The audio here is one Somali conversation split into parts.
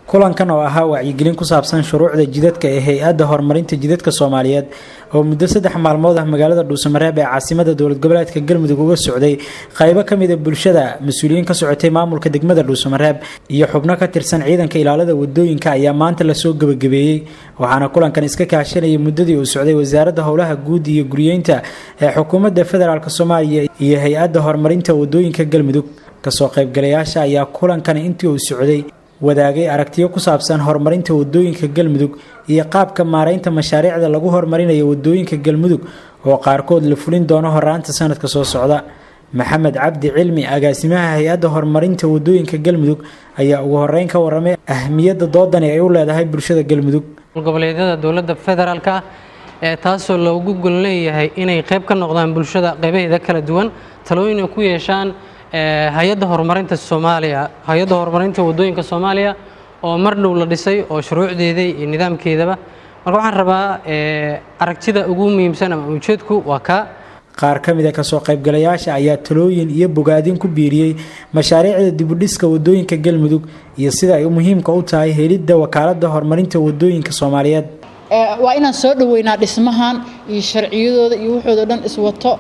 kulankan oo ahaa wacyigelin ku saabsan shuruucda jidadka ee hay-adda horumarinta jidadka soomaaliyeed oo muddo saddex maalmood ah magaalada dhuusamareeb ee caasimada dowlad goboleedka galmudug uga socday qaybo kamida bulshada mas-uuliyiin ka socotay maamulka degmada dhuusamareeb iyo xubno ka tirsan ciidanka ilaalada wadooyinka ayaa maanta lasoo gebagabeeyey waxaana kulankan iska kaashanayay muddadii uu socday wasaaradda howlaha guud iyo guryeynta ee xukuumadda federaalk soomaaliya iyo hay-adda horumarinta wadooyinka galmudug kasoo qaybgalayaasha ayaa kulankani intii uu socday wadaagay aragtiyo ku saabsan horumarinta wadooyinka galmudug iyo qaabka maareynta mashaariicda lagu horumarinayo wadooyinka galmudug oo qaarkood la fulin doono horaanta sanadka soo socda maxamed cabdi cilmi agaasimaha hay-adda horumarinta wadooyinka galmudug ayaa ugu horeyn ka waramay ahmiyadda doodani ay u leedahay bulshada galmudug goboleedyada dowladda federaalka ee taasoo loogu gol leeyahay inay qayb ka noqdaan bulshada qaybaheeda kala duwan talooyin ay ku yeeshaan hay-adda horumarinta soomaaliya hay-adda horumarinta wadooyinka soomaaliya oo mar dhow la dhisay oo shuruucdeeda iyo nidaamkeedaba marka waxaan rabaa aragtida ugu muhiimsan ama ujeedku waa kaa qaar ka mid a kasoo qaybgalayaasha ayaa talooyin iyo bogaadin ku biiriyey mashaariicda dibudhiska wadooyinka galmudug iyo sida ay muhiimka u tahay helidda wakaaladda horumarinta wadooyinka soomaaliyeed waa inaan soo dhoweynaa dhismahan iyo sharciyadooda iyo waxoodo dhan iswato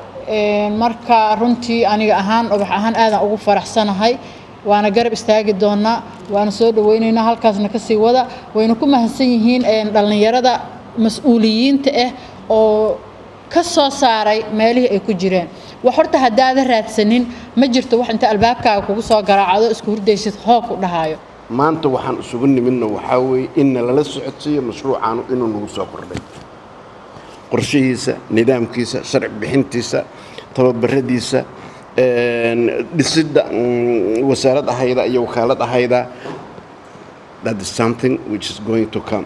marka runtii aniga ahaan ubax ahaan aadaan ugu faraxsanahay waana garab istaagi doonaa waana soo dhaweynaynaa halkaasna kasii wada wayna ku mahadsan yihiin dhallinyarada mas-uuliyiinta ah oo ka soo saaray meelihii ay ku jireen wax horta haddaada raadsanin ma jirto wax inta albaabkaaga kugu soo garaacdo isku hurdaysid hoog ku dhahayo maanta waxaan isugu nimidna waxaa weeye inna lala socodsiiyo mashruucaanu inuu nagu soo kordhay qorshihiisa nidaamkiisa sharci bixintiisa tababaradiisa dhisidda wasaarad ahayda iyo wakaalad ahayda that is something which is going to come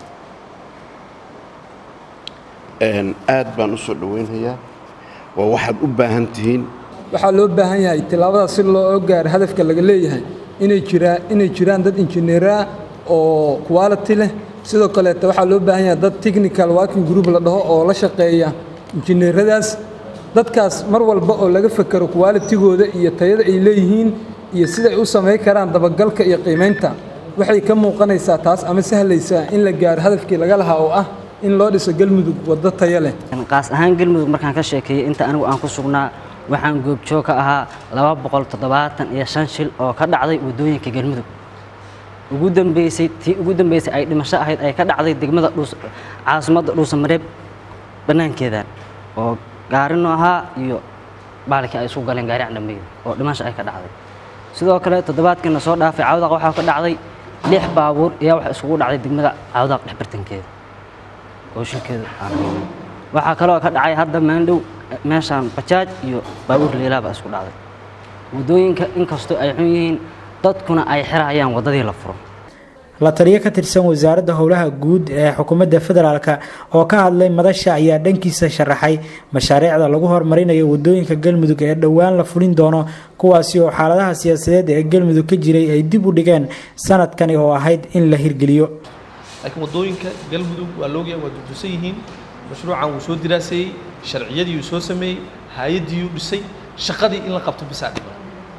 aad baan u soo dhoweynhayaa waa waxaad u baahan tihiin waxaa loo baahan yahay tillaabada si loo gaaro hadafka laga leeyahay inay jiraan inay jiraan dad injineeraa oo quality leh sidoo kaleeta waxaa loo baahan yahay dad technical working group la dhaho oo la shaqeeya injineeradaas dadkaas mar walba oo laga fekero qualitigooda iyo tayada ay leeyihiin iyo sida ay u samayn karaan dabagalka iyo qiimaynta waxay ka muuqanaysaa taas ama sahlaysaa in la gaaro hadafkii laga lahaa oo ah in loo dhiso galmudug waddo tayo leh qaas ahaan galmudug markaan ka sheekeeyey inta anigu aan ku sugnaa waxaan goobjoog ka ahaa laba boqol toddobaatan iyo shan shil oo ka dhacday waddooyinka galmudug ugu dambeysay tii ugu dambeysay ay dhimasho ahayd ay ka dhacday degmada dhuus caasimadda dhuusamareeb bannaankeedan oo gaarino ahaa iyo baalkii ay isku galeen gaari candhameyda oo dhimasho ay ka dhacday sidoo kale toddobaadkiina soo dhaafay cawdaq waxaa ka dhacday lix baabuur ayaa waxa isugu dhacday degmada cawdaq dhexbartankeeda oo shilkeeda aan waxaa kaloo ka dhacay hadda maandhow meeshaan bajaaj iyo baabuur leelaaba isku dhacday waddooyinka inkastoo ay xun yihiin dadkuna ay xirayaan waddadii la furo la taliyo ka tirsan wasaaradda howlaha guud ee xukuumadda federaalk oo ka hadlay madasha ayaa dhankiisa sharaxay mashaariicda lagu horumarinayo wadooyinka galmudug ee dhowaan la fulin doono kuwaasi oo xaaladaha siyaasadeed ee galmudug ka jiray ay dib u dhigeen sanadkani oo ahayd in la hirgeliyo laakiin wadooyinka galmudug waa loogaya waa dudusan yihiin mashruucan wuu soo diraaseeyey sharciyadii uu soo sameeyey hay-addii uu dhisay shaqadii in la qabto bisaa dhiman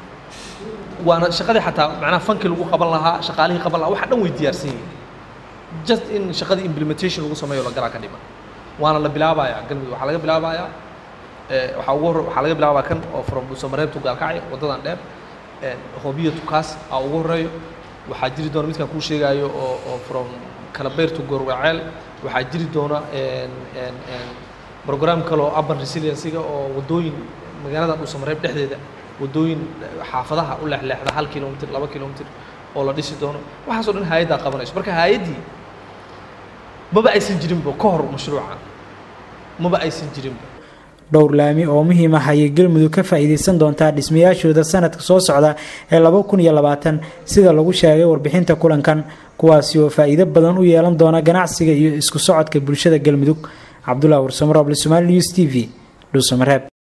waana shaqadii xataa macnaha fankii lagu qaban lahaa shaqaalihii qaban lahaa waxa dhan way diyaarsan yihiin just in shaqadii implementation lagu sameeyo la garaa ka dhiman waana la bilaabayaa galmudug waxaa laga bilaabayaa waxaa ugu hor waxaa laga bilaabaa kan oo from dhuusamareeb to gaalkacyo waddadan dheer hoobiya tukaas aa ugu horeeyo waxaa jiri doona midkaan kuu sheegaayo oo oo from kalabayr to goorwaceel waxaa jiri doona program kale oo urban resiliencyga oo waddooyin magaalada dhuusamareeb dhexdeeda waddooyin xaafadaha u leexleexda hal kilomitr laba kilomitr oo la dhisi doono waxaasoo dhan hay-addaa qabanayso marka hay-addii maba aysan jirinba ka hor mashruuca maba aysan jirinba dhowr laami oo muhiim ah ayay galmudug ka faa'iidaysan doontaa dhismayaashooda sanadka soo socda ee laba kun iyo labaatan sida lagu sheegay warbixinta kulankan kuwaasi oo faa'iido badan u yeelan doona ganacsiga iyo isku socodka bulshada galmudug cabdullah warsamoroble somaali news t v dhuusamareeb